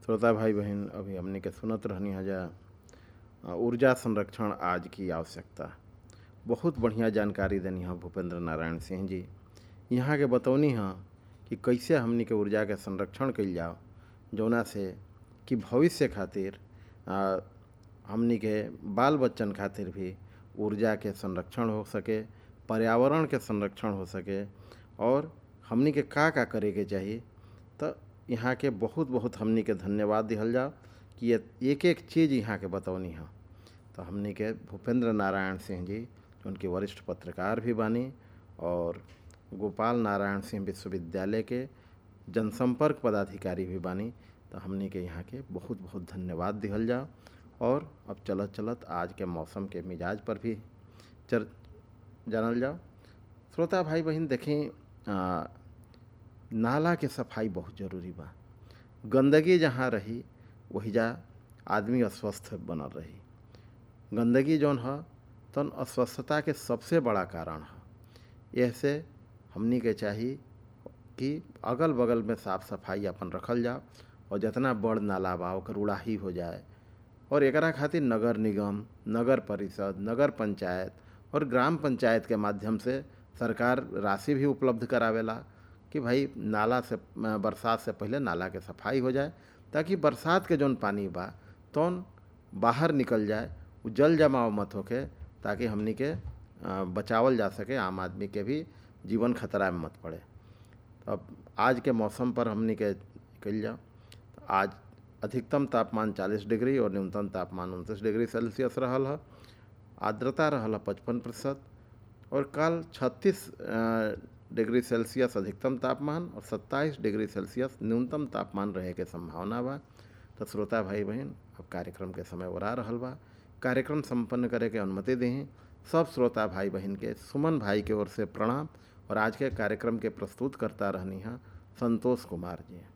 श्रोता भाई बहन अभी हमने के सुनत रहनी हजा ऊर्जा संरक्षण आज की आवश्यकता बहुत बढ़िया जानकारी देनी है भूपेंद्र नारायण सिंह जी यहाँ के बतौनी है कि कैसे हमनी के ऊर्जा के संरक्षण कइल जाओ जौना से कि भविष्य खातिर आ, हमनी के बाल बच्चन खातिर भी ऊर्जा के संरक्षण हो सके पर्यावरण के संरक्षण हो सके और हमनी के का का करे के चाहिए तो यहाँ के बहुत बहुत हमनी के धन्यवाद दिहल जाओ कि ये एक एक चीज़ यहाँ के बतौनी है तो हमनी के भूपेंद्र नारायण सिंह जी उनके वरिष्ठ पत्रकार भी बानी और गोपाल नारायण सिंह विश्वविद्यालय के जनसंपर्क पदाधिकारी भी बानी तो हमनी के यहाँ के बहुत बहुत धन्यवाद दिहल जाओ और अब चलत चलत आज के मौसम के मिजाज पर भी चर जानल जाओ श्रोता भाई बहन देखें आ, नाला के सफाई बहुत ज़रूरी बा गंदगी जहाँ रही वही जा आदमी अस्वस्थ बनल रही गंदगी जौन ह तन अस्वस्थता के सबसे बड़ा कारण है ऐसे हमनी के चाहिए कि अगल बगल में साफ सफाई अपन रखल जाओ और जितना बड़ नाला बा ओकर उड़ाही हो जाए और एकरा खातिर नगर निगम नगर परिषद नगर पंचायत और ग्राम पंचायत के माध्यम से सरकार राशि भी उपलब्ध करावेला कि भाई नाला से बरसात से पहले नाला के सफाई हो जाए ताकि बरसात के जौन पानी बा तौन बाहर निकल जाए वो जल जमाव मत होके ताकि हमनी के बचावल जा सके आम आदमी के भी जीवन खतरा में मत पड़े अब आज के मौसम पर हमनी के कल जाओ आज अधिकतम तापमान 40 डिग्री और न्यूनतम तापमान उनतीस डिग्री सेल्सियस रहल है आर्द्रता रहल पचपन प्रतिशत और कल 36 डिग्री सेल्सियस अधिकतम तापमान और 27 डिग्री सेल्सियस न्यूनतम तापमान रहे के संभावना बा तो श्रोता भाई बहन अब कार्यक्रम के समय ओरा रहल बा कार्यक्रम संपन्न करे के अनुमति दें सब श्रोता भाई बहन के सुमन भाई के ओर से प्रणाम और आज के कार्यक्रम के प्रस्तुत करता रहनी है संतोष कुमार जी